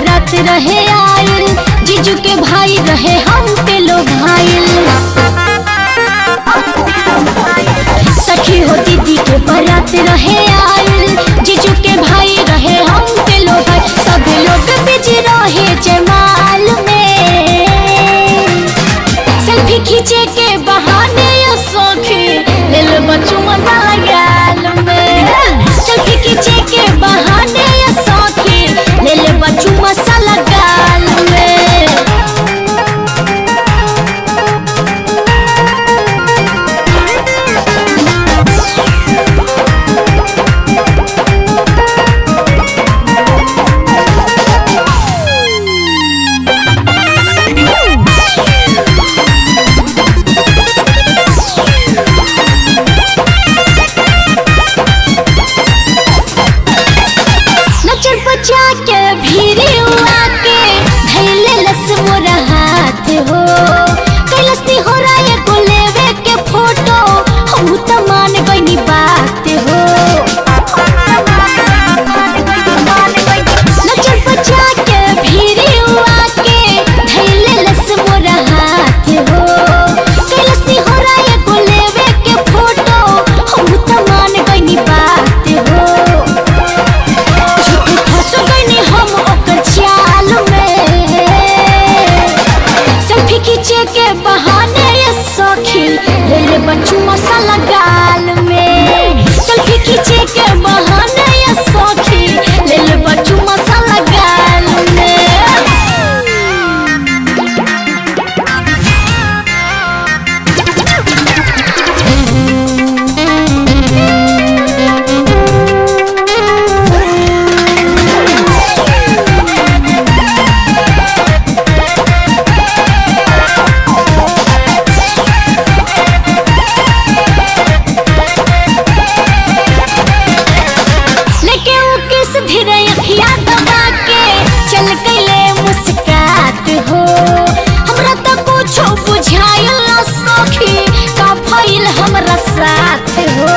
बारात रहे आयल जीजू के भाई रहे हम पे लोग भाईल सखी हो दीदी के बारात रहे आयल जीजू के भाई रहे हम पे लोग भाई सब लोग बिजी रहे जमाल में सेल्फी खींचे के बहाने ये सखी ले लो बच्चों मजा गाल में सेल्फी खींचे के बहाने ये सखी ले ले बच्चों मसाला गाल में नचर बचा के भीरी हुआ के धैले लस मोरा हाथ हो कैलस्ती हो रहा है को लेवे के फोटो हम त मान गईनी बात हो नचर बचा के भीरी हुआ के धैले लस मोरा हाथ हो कैलस्ती हो रहा है को लेवे के फोटो हम त मान गईनी बात हो झूठ फंस गईनी हम ओकर चाल में सेल्फी खींचे के बहाने ये सखी ले ले बच्चू मसाला गाल में सेल्फी खींचे के बहाने ये सखी ले ले बच्चू मसाला गाल में लेके वो किस धीरे अखिया दबा के चल गईले मुस्कात हो हमरा तो कुछो बुझाइल ना सखी का भइल हमरा साथ हो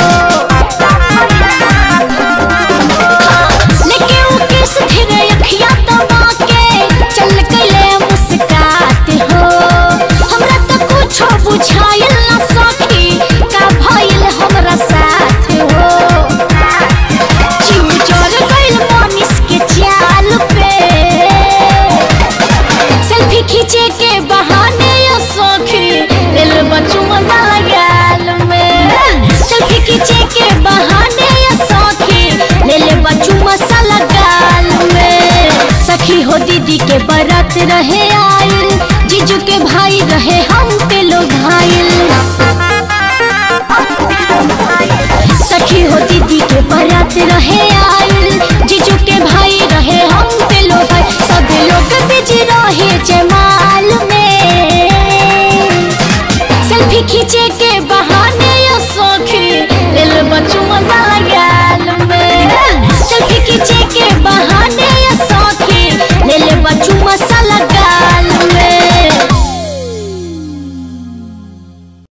लेके वो किस धीरे अखिया दबा के चल गईले मुस्कात हो हमरा तो कुछो बुझाइल ना सखी का भइल हमरा साथ हो चिमचोर गइल मनीष के चाल पे सेल्फी खींचे के बहाने ये सखी दिल बच्चू मजा गाल में सेल्फी खींचे के बहाने ये सखी ले ले बच्चू मसाला गाल में सखी हो दीदी के बारात रहे आयल जीजू के भाई रहे हम पे लोग घायल सखी हो दीदी के बारात रहे आयल जीजू के भाई रहे हम पे लोग भाई सब लोग बिजी रहे जमाल में सेल्फी खींचे के बहाने ये सखी ले लो बच्चू मजा गाल में सेल्फी खींचे के बहाने ये सखी ले ले बच्चू मसा